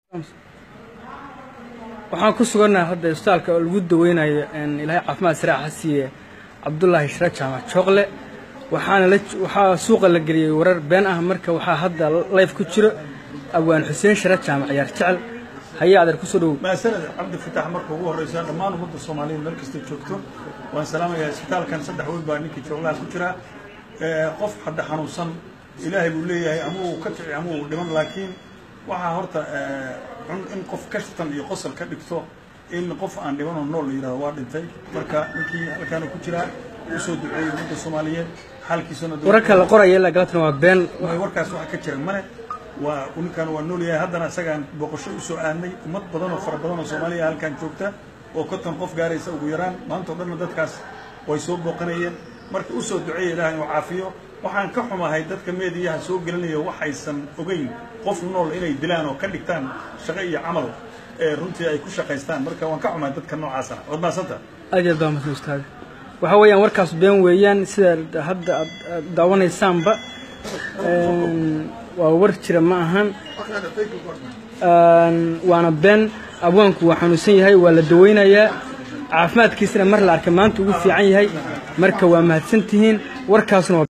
waxaan ku sugannahay hadda isbitaalka oo lagu daweynayo ilaahay caafimaad siraac ha siiye cabdullaahi shira jaamac jooqle waxaana la waxaa suuqa la geliyey warar been ah marka waxaa hadda life ku jiro abwaan xuseen shira jaamac ciyaar jecel hayaa adeer kusoo dhowow maasanad cabdi fataax marka ugu horreysa dhammaan ummadda soomaaliyeed meel kastay joogto waan salaamayaa isbitaalkan saddex weyn baa ninkii jooglaha ku jira qof hadda xanuunsan ilaahay buu leeyahay ama uu ka kici ama uu dhiman laakiin waxaa horta cun in qof kashtan iyo qosol ka dhigto in qof aan dhimanoo nool la yidhahdo waa dhintay marka ninkii halkaana ku jiraa usoo duceeyey ummadda soomaaliyeed xaalkiisana wararka la qoraya ilaa galatana waa been warkaas waxa ka jira male waa ninkan waa nool yahay haddana isagaan booqasho usoo aadnay ummad badan oo fara badan oo soomaaliya halkan joogta oo konton qof gaaraysa ugu yaraan maanta o dhanna dadkaas way soo booqanayeen marka usoo duceeya ilaah inuu caafiyo waxaan ka xumahay dadka meediyaha soo gelinaya waxaysan ogeyn qof nool inay dilaan oo ka dhigtaan shaqo iyo camal ee runtii ay ku shaqaystaan marka waan ka xumahay dadka noocaasana waad maasanta aad iyo aad baa mahadsan ustaad waxaa weeyaan warkaas been weeyaan sida hadda aad daawanaysaanba waa war jira ma ahan waana been abwaanku waa xanuunsan yahay waa la daweynayaa caafimaadkiisana mar la arkay maanta ugu fiican yahay marka waa mahadsan tihiin warkaasna